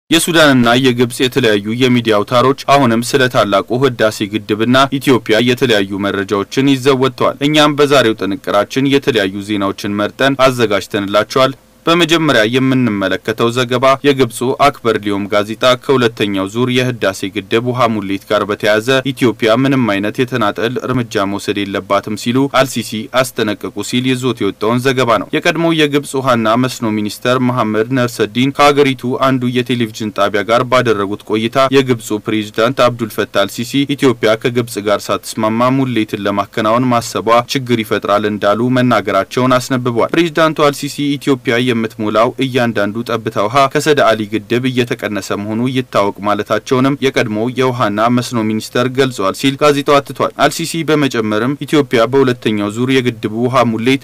የሱዳንና የግብጽ የተለያዩ የሚዲያ አውታሮች አሁንም ስለ ታላቁ ህዳሴ ግድብና ኢትዮጵያ የተለያዩ መረጃዎችን ይዘው ወጥተዋል። እኛም በዛሬው ጥንቅራችን የተለያዩ ዜናዎችን መርጠን አዘጋጅተንላቸዋል። በመጀመሪያ የምንመለከተው ዘገባ የግብፁ አክበር ሊዮም ጋዜጣ ከሁለተኛው ዙር የህዳሴ ግድብ ውሃ ሙሌት ጋር በተያያዘ ኢትዮጵያ ምንም አይነት የተናጠል እርምጃ መውሰድ የለባትም ሲሉ አልሲሲ አስጠነቀቁ ሲል ይዞት የወጣውን ዘገባ ነው። የቀድሞው የግብፅ ውሃና መስኖ ሚኒስተር መሐመድ ነርሰዲን ከሀገሪቱ አንዱ የቴሌቪዥን ጣቢያ ጋር ባደረጉት ቆይታ የግብፁ ፕሬዚዳንት አብዱል ፈታህ አልሲሲ ኢትዮጵያ ከግብፅ ጋር ሳትስማማ ሙሌትን ለማከናወን ማሰቧ ችግር ይፈጥራል እንዳሉ መናገራቸውን አስነብቧል። ፕሬዚዳንቱ አልሲሲ ኢትዮጵያ የምትሞላው እያንዳንዱ ጠብታ ውሃ ከሰደ አሊ ግድብ እየተቀነሰ መሆኑ ይታወቅ ማለታቸውንም የቀድሞው የውሃና መስኖ ሚኒስተር ገልጿል ሲል ጋዜጣው አትቷል። አልሲሲ በመጨመርም ኢትዮጵያ በሁለተኛው ዙር የግድቡ ውሃ ሙሌት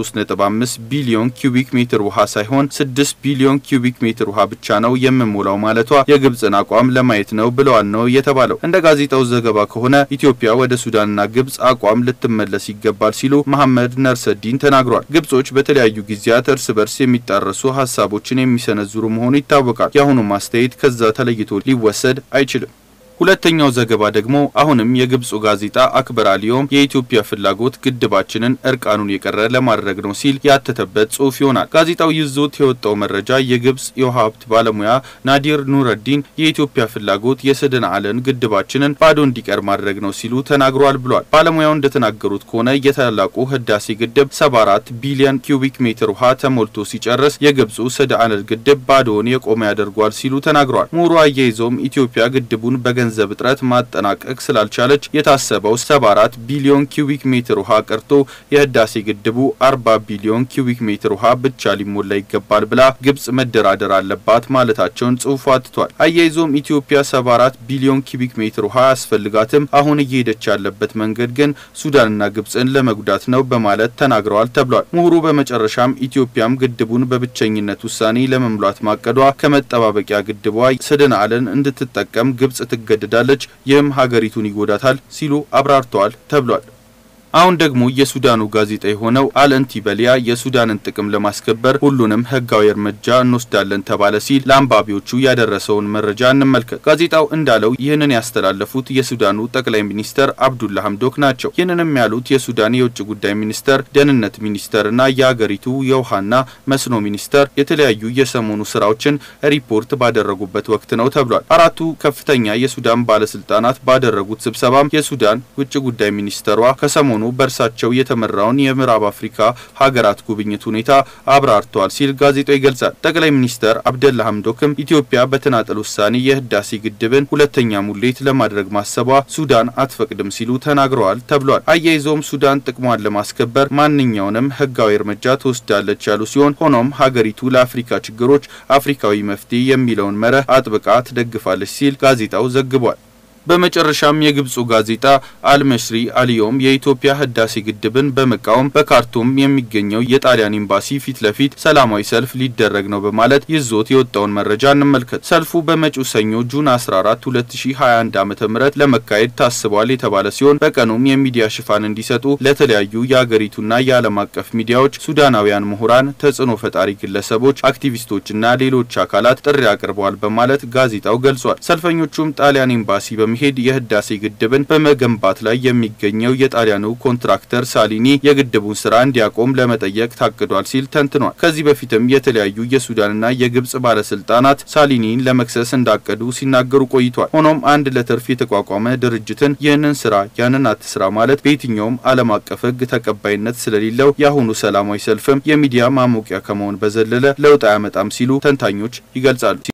13.5 ቢሊዮን ኪዩቢክ ሜትር ውሃ ሳይሆን 6 ቢሊዮን ኪዩቢክ ሜትር ውሃ ብቻ ነው የምሞላው ማለቷ የግብፅን አቋም ለማየት ነው ብለዋል ነው የተባለው። እንደ ጋዜጣው ዘገባ ከሆነ ኢትዮጵያ ወደ ሱዳንና ግብፅ አቋም ልትመለስ ይገባል ሲሉ መሐመድ ነርሰዲን ተናግሯል። ግብጾች በተለያዩ ጊዜያት እርስ በርስ የሚጣረሱ ሀሳቦችን የሚሰነዝሩ መሆኑ ይታወቃል። የአሁኑ ማስተያየት ከዛ ተለይቶ ሊወሰድ አይችልም። ሁለተኛው ዘገባ ደግሞ አሁንም የግብፁ ጋዜጣ አክበር አሊዮም የኢትዮጵያ ፍላጎት ግድባችንን እርቃኑን የቀረ ለማድረግ ነው ሲል ያተተበት ጽሑፍ ይሆናል። ጋዜጣው ይዞት የወጣው መረጃ የግብፅ የውሃ ሀብት ባለሙያ ናዲር ኑረዲን የኢትዮጵያ ፍላጎት የሰደን አለን ግድባችንን ባዶ እንዲቀር ማድረግ ነው ሲሉ ተናግሯል ብሏል። ባለሙያው እንደተናገሩት ከሆነ የታላቁ ህዳሴ ግድብ 74 ቢሊዮን ኪዩቢክ ሜትር ውሃ ተሞልቶ ሲጨርስ የግብፁ ሰደ አለን ግድብ ባዶውን የቆመ ያደርጓል ሲሉ ተናግሯል። ምሁሩ አያይዘውም ኢትዮጵያ ግድቡን በገንዘብ ገንዘብ እጥረት ማጠናቀቅ ስላልቻለች የታሰበው 74 ቢሊዮን ኪዩቢክ ሜትር ውሃ ቀርቶ የህዳሴ ግድቡ 40 ቢሊዮን ኪዩቢክ ሜትር ውሃ ብቻ ሊሞላ ይገባል ብላ ግብጽ መደራደር አለባት ማለታቸውን ጽሑፉ አትቷል። አያይዞም ኢትዮጵያ 74 ቢሊዮን ኪዩቢክ ሜትር ውሃ አያስፈልጋትም፣ አሁን እየሄደች ያለበት መንገድ ግን ሱዳንና ግብጽን ለመጉዳት ነው በማለት ተናግረዋል ተብሏል። ምሁሩ በመጨረሻም ኢትዮጵያም ግድቡን በብቸኝነት ውሳኔ ለመሙላት ማቀዷ ከመጠባበቂያ ግድቧ ሰደን አለን እንድትጠቀም ግብጽ ትገ ትገደዳለች ይህም ሀገሪቱን ይጎዳታል ሲሉ አብራርተዋል ተብሏል። አሁን ደግሞ የሱዳኑ ጋዜጣ የሆነው አልእንቲበሊያ የሱዳንን ጥቅም ለማስከበር ሁሉንም ህጋዊ እርምጃ እንወስዳለን ተባለ ሲል ለአንባቢዎቹ ያደረሰውን መረጃ እንመልከት። ጋዜጣው እንዳለው ይህንን ያስተላለፉት የሱዳኑ ጠቅላይ ሚኒስተር አብዱላ ሀምዶክ ናቸው። ይህንንም ያሉት የሱዳን የውጭ ጉዳይ ሚኒስተር፣ ደህንነት ሚኒስተርና የሀገሪቱ የውሃና መስኖ ሚኒስተር የተለያዩ የሰሞኑ ስራዎችን ሪፖርት ባደረጉበት ወቅት ነው ተብሏል። አራቱ ከፍተኛ የሱዳን ባለስልጣናት ባደረጉት ስብሰባም የሱዳን ውጭ ጉዳይ ሚኒስተሯ ከሰሞኑ በእርሳቸው የተመራውን የምዕራብ አፍሪካ ሀገራት ጉብኝት ሁኔታ አብራርተዋል ሲል ጋዜጣው ይገልጻል። ጠቅላይ ሚኒስተር አብደላ ሀምዶክም ኢትዮጵያ በተናጠል ውሳኔ የህዳሴ ግድብን ሁለተኛ ሙሌት ለማድረግ ማሰቧ ሱዳን አትፈቅድም ሲሉ ተናግረዋል ተብሏል። አያይዘውም ሱዳን ጥቅሟን ለማስከበር ማንኛውንም ህጋዊ እርምጃ ትወስዳለች ያሉ ሲሆን ሆኖም ሀገሪቱ ለአፍሪካ ችግሮች አፍሪካዊ መፍትሄ የሚለውን መርህ አጥብቃ ትደግፋለች ሲል ጋዜጣው ዘግቧል። በመጨረሻም የግብፁ ጋዜጣ አልመስሪ አልዮም የኢትዮጵያ ህዳሴ ግድብን በመቃወም በካርቱም የሚገኘው የጣሊያን ኤምባሲ ፊት ለፊት ሰላማዊ ሰልፍ ሊደረግ ነው በማለት ይዞት የወጣውን መረጃ እንመልከት። ሰልፉ በመጪው ሰኞ ጁን 14 2021 ዓ.ም ለመካሄድ ታስቧል የተባለ ሲሆን በቀኑም የሚዲያ ሽፋን እንዲሰጡ ለተለያዩ የአገሪቱና የዓለም አቀፍ ሚዲያዎች ሱዳናውያን ምሁራን፣ ተጽዕኖ ፈጣሪ ግለሰቦች፣ አክቲቪስቶችና ሌሎች አካላት ጥሪ አቅርበዋል በማለት ጋዜጣው ገልጿል። ሰልፈኞቹም ጣሊያን ኤምባሲ በመሄድ የህዳሴ ግድብን በመገንባት ላይ የሚገኘው የጣሊያኑ ኮንትራክተር ሳሊኒ የግድቡን ስራ እንዲያቆም ለመጠየቅ ታቅዷል ሲል ተንትኗል። ከዚህ በፊትም የተለያዩ የሱዳንና የግብጽ ባለስልጣናት ሳሊኒን ለመክሰስ እንዳቀዱ ሲናገሩ ቆይቷል። ሆኖም አንድ ለትርፍ የተቋቋመ ድርጅትን ይህንን ስራ ያንን አትስራ ማለት በየትኛውም ዓለም አቀፍ ህግ ተቀባይነት ስለሌለው የአሁኑ ሰላማዊ ሰልፍም የሚዲያ ማሞቂያ ከመሆን በዘለለ ለውጥ አያመጣም ሲሉ ተንታኞች ይገልጻሉ።